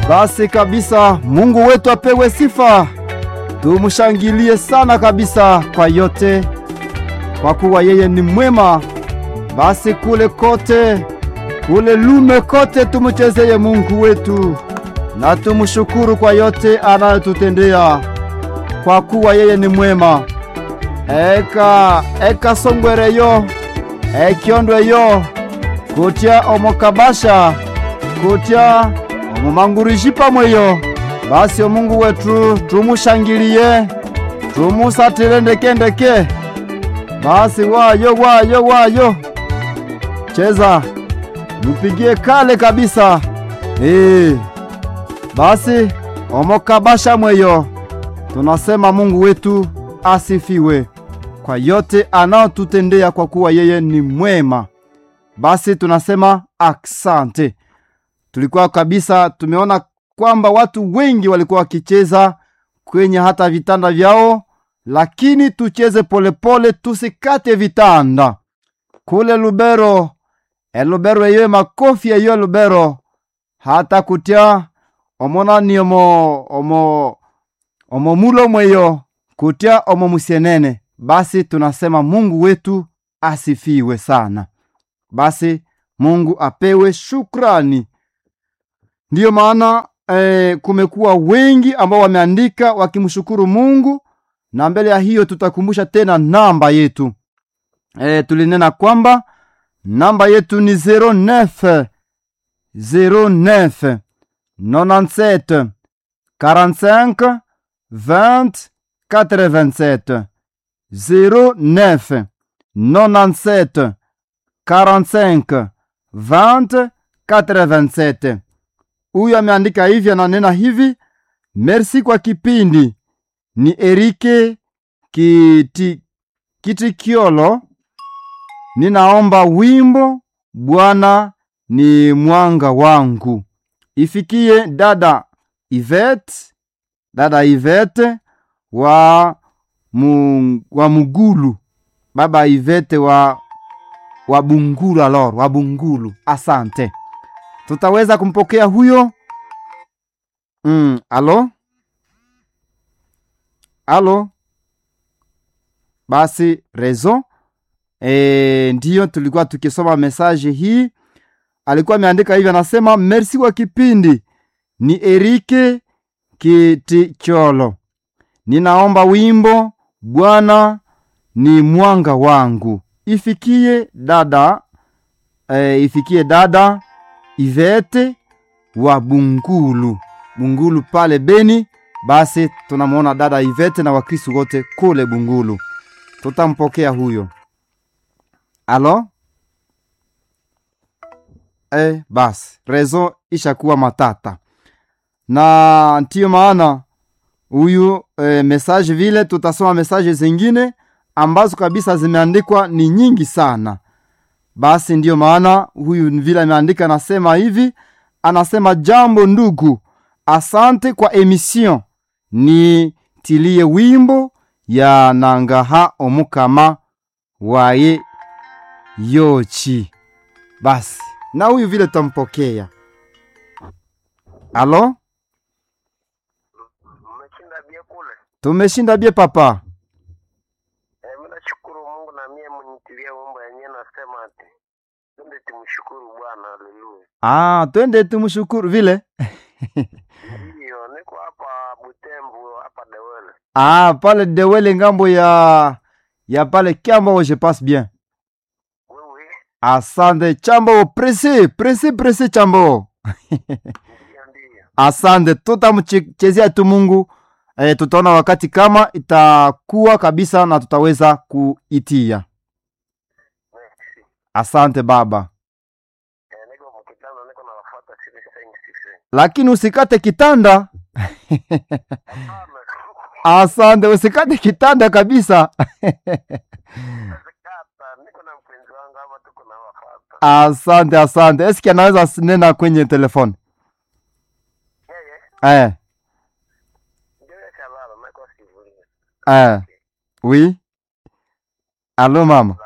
Basi kabisa, Mungu wetu apewe sifa, tumshangilie sana kabisa kwa yote, kwa kuwa yeye ni mwema. Basi kule kote, kule lume kote, tumchezeye Mungu wetu na tumshukuru kwa yote anayotutendea, kwa kuwa yeye ni mwema. Eka eka songwereyo ekyondweyo kutya omokabasha kutya omumangurishi pamweyo basi omungu wetu tumushangilie tumusatile ndekendeke basi wayo wayo wayo cheza mupigie kale kabisa ee. basi omokabasha mweyo tunasema mungu wetu asifiwe kwa yote anaotutendea kwa kuwa yeye ni mwema basi tunasema aksante tulikuwa kabisa tumeona kwamba watu wengi walikuwa wakicheza kwenye hata vitanda vyao lakini tucheze polepole tusikate vitanda kule lubero elubero eyo makofi eyo lubero hata kutya omonani omo omo omo mulo mweyo kutya omo musienene basi tunasema mungu wetu asifiwe sana basi mungu apewe shukrani ndiyo maana eh, kumekuwa wengi ambao wameandika wakimshukuru mungu na mbele ya hiyo tutakumbusha tena namba yetu eh, tulinena kwamba namba yetu ni 09 09 97 45 20 87 09 97 45 20 87 huyu ameandika hivi ananena hivi merci kwa kipindi ni erike kiti, kitikiolo ninaomba wimbo bwana ni mwanga wangu ifikie dada ivet dada ivete wa, mu, wa mugulu baba ivete wa wa bungulu alor wa bungulu asante tutaweza kumpokea huyo mm, alo alo basi rezo e, ndiyo tulikuwa tukisoma mesaje hii alikuwa ameandika hivi anasema merci kwa kipindi ni erike kiticholo ninaomba wimbo bwana ni mwanga wangu ifikie dada e, ifikie dada ivete wa bungulu bungulu pale beni basi tunamwona dada ivete na wakristu wote kule bungulu tutampokea huyo alo e, basi rezo ishakuwa matata na ndiyo maana huyu e, mesaje vile tutasoma mesaje zingine ambazo kabisa zimeandikwa ni nyingi sana basi ndiyo maana huyu vile ameandika anasema hivi anasema jambo ndugu asante kwa emission ni tilie wimbo ya nangaha omukama waye yochi basi na huyu vile tutampokea alo Mmeshinda bie kule. tumeshinda bie papa Eh, mimi nashukuru Mungu na mie mnitilia wimbo yenyewe nasema ati twende tumshukuru Bwana, haleluya. ah, twende tumshukuru vile Ndiyo, niko hapa Butembo hapa Dewele. ah, pale dewele ngambo ya ya pale kiambo je passe bien Wewe asante chambo presi presi presi chambo ndiyo ndiyo. asante tutamchezea tu mungu e, tutaona wakati kama itakuwa kabisa na tutaweza kuitia Merci. asante baba Eh, niko mkitano niko na wafuata sisi sengi sisi. lakini usikate kitanda Sana. asante usikate kitanda kabisa Kata, niko na mpenzi wangu hapa tuko na wafuata. asante asante eski anaweza nena kwenye telefoni Yeye eh, ndio shalala nako sivulia. eh. oui alo mama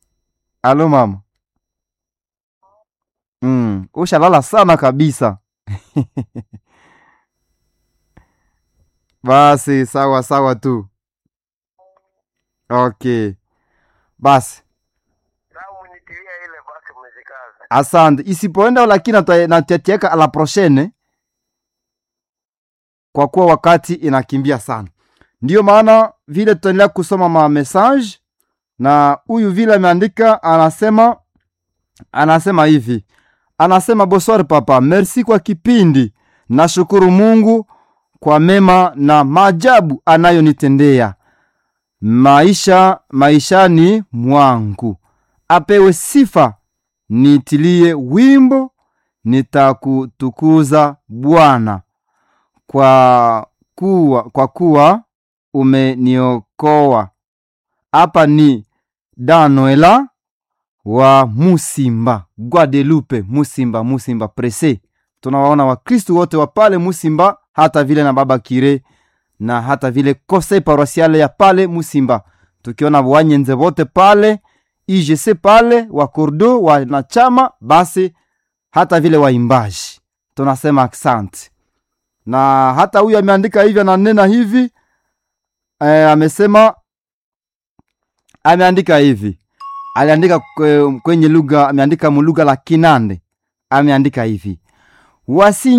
alo mama mm. ushalala sana kabisa basi sawa sawa tu okay basi Sawa, munitilia ile basi, mnijikaze. asante isipoenda lakini nata- natatieka a la prochaine kwa kuwa wakati inakimbia sana ndiyo maana vile tutaendelea kusoma ma message na huyu vile ameandika anasema anasema hivi anasema bonsoir papa merci kwa kipindi nashukuru mungu kwa mema na maajabu anayonitendea maisha maishani mwangu apewe sifa nitilie wimbo nitakutukuza bwana kwa kuwa, kwa kuwa umeniokoa hapa ni danoela wa musimba guadelupe musimba musimba prese tunawaona wakristu wote wa pale musimba hata vile na baba kire na hata vile kose paroisiale ya pale musimba tukiona wanyenze wote pale igc pale wa kordo wanachama basi hata vile waimbaji tunasema asante na hata huyu ameandika hivi ananena hivi e, amesema ameandika hivi aliandika kwe- kwenye lugha ameandika mulugha la kinande ameandika hivi wasi